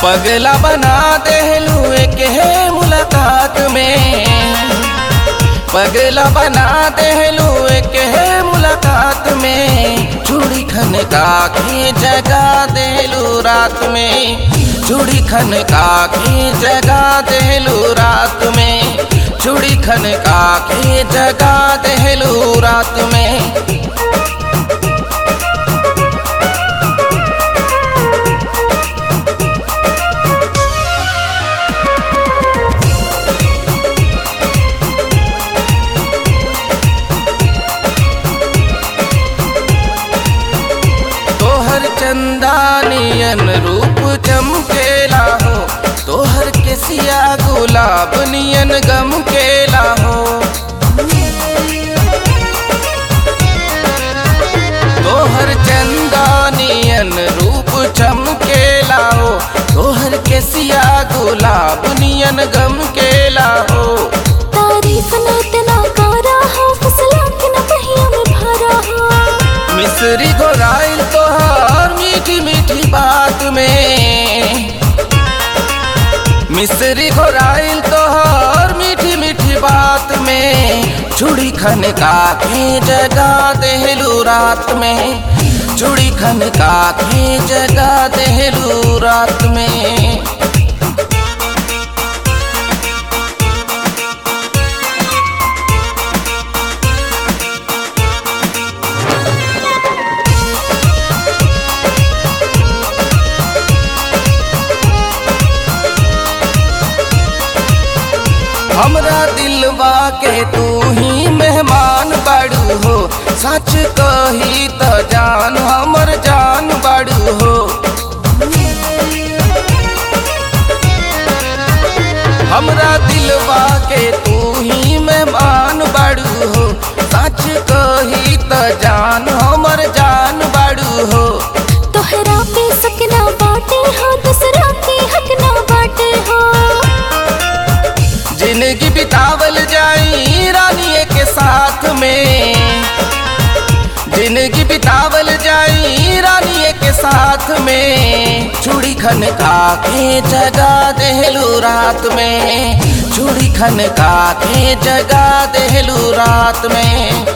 पगला बना देलू के मुलाकात में पगला बना देलू के मुलाकात में चूड़ी खन का के जगा देलू रात में चूड़ी खन का के जगा देलू रात में चूड़ी खन का के जगा देलू रात में तोहर चंदानियन रूप चमकेला हो तोहर केसिया गुलाब नियन गम केला हो तोहर चंदानियन रूप चमकेला हो तोहर केसिया गुलाब नियन गम केला हो तारीफ न इतना कारा हो फसला के न पहिया में भरा हो मिसरी गोराइल तोहार मीठी मीठी बात में मिसरी घोराइल तोहार मीठी मीठी बात में चूड़ी खन का के जगा देलू रात में चूड़ी खन का के जगा देलू रात में हमरा दिलवा के तू ही मेहमान बाड़ू हो सच कही त जान हमर जान बाड़ू हो हमरा दिलवा के तू ही मेहमान बाड़ू हो सच कही त जान हमर जान बाड़ू हो तोहरा पे सकना बाटे हो दूसरा के हक ना बाटे हो जिंदगी बितावल जाई रानिए के साथ में जिंदगी बितावल जाई रानिए के साथ में चूड़ी खन का के जगा देलू रात में चूड़ी खन का के जगा देलू रात में